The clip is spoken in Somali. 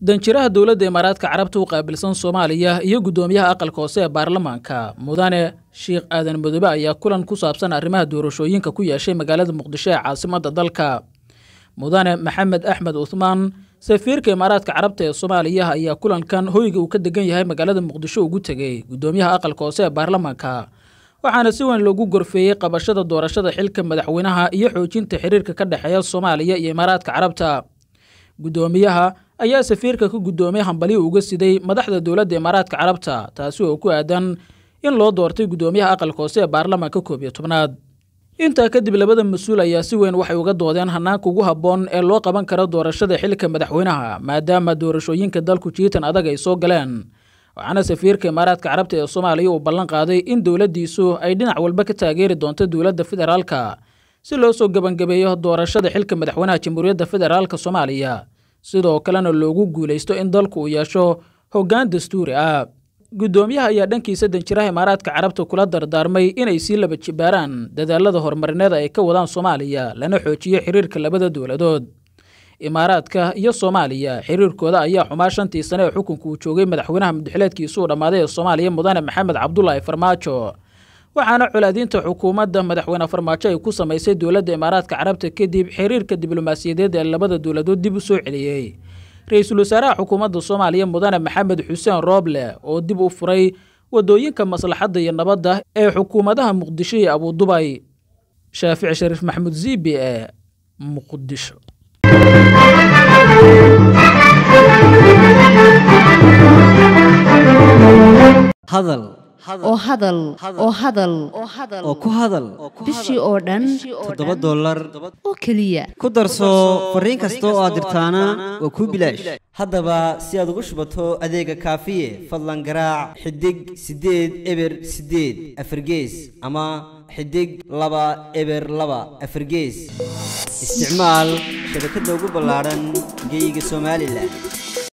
danjiraha dowladda imaaraadka carabta u qaabilsan soomaaliya iyo guddoomiyaha aqalka hoose ee baarlamaanka mudane sheekh aadan madoobe ayaa kulan ku saabsan arrimaha doorashooyinka ku yeeshay magaalada muqdisho ee caasimadda dalka mudane maxamed axmed uthmaan safiirka imaaraadka carabta ee soomaaliya ayaa kulankan hoyga uu ka degan yahay magaalada muqdisho ugu tegey guddoomiyaha aqalka hoose ee baarlamaanka waxaana si weyn loogu gorfeeyey qabashada doorashada xilka madaxweynaha iyo xoojinta xiriirka ka dhexeeya soomaaliya iyo imaaraadka carabta guddoomiyaha ayaa safiirka ka guddoomiyey hambalyo uga siday madaxda dowladda imaaraadka carabta taasi oo ku aadan in loo doortay guddoomiyaha aqalka hoose ee baarlamaanka koob iyo tobnaad intaa kadib labada mas-uul ayaa si weyn waxay uga doodeen hanaanka ugu habboon ee loo qaban karo doorashada xilka madaxweynaha maadaama doorashooyinka dalku jiitan adag ay soo galeen waxaana safiirka imaaraadka carabta ee soomaaliya uu ballan qaaday in dowladdiisu ay dhinac walba ka taageeri doonto dowladda federaalka si loo soo gebangabeeyo doorashada xilka madaxweynaha jamhuuriyadda federaalka soomaaliya sidoo kalena loogu guulaysto in dalku uu yeesho hoggaan dastuuri ah guddoomiyaha ayaa dhankiisa danjiraha imaaraadka carabta kula dardaarmay inay sii laba jibaaraan dadaalada horumarineed ay ka wadaan soomaaliya lana xoojiyo xiriirka labada dowladood imaaraadka iyo soomaaliya xiriirkooda ayaa xumaa shantii sane ee xukunka uu joogay madaxweynaha muddaxileedkiisuu dhammaaday ee soomaaliya mudane maxamed cabdulaahi farmaajo waxaana colaadiinta xukuumadda madaxweyne farmaajo ay ku samaysay dowladda imaaraadka carabta kadib xiriirka diblomaasiyadeed ee labada dowladood dib u soo celiyey ra-iisul wasaaraha xukuumadda soomaaliya mudane maxamed xuseen rooble oo dib u furay wadooyinka maslaxadda iyo nabadda ee xukuumadaha muqdisho iyo abudubay shaafici shariif maxamuud ziibi ee muqdisho hadal oo hadal oo hadal oo ku hadal bishii oo dhan toddoba dollar oo keliya ku darso fariin kasta oo aad dirtaana waa kuu bilaash haddaba si aad ugu shubato adeega kaafiye fadlan garaac xidig siddeed eber siddeed afargees ama xidig laba eber laba afargees isticmaal shabakadda ugu ballaadhan geeyiga somalilan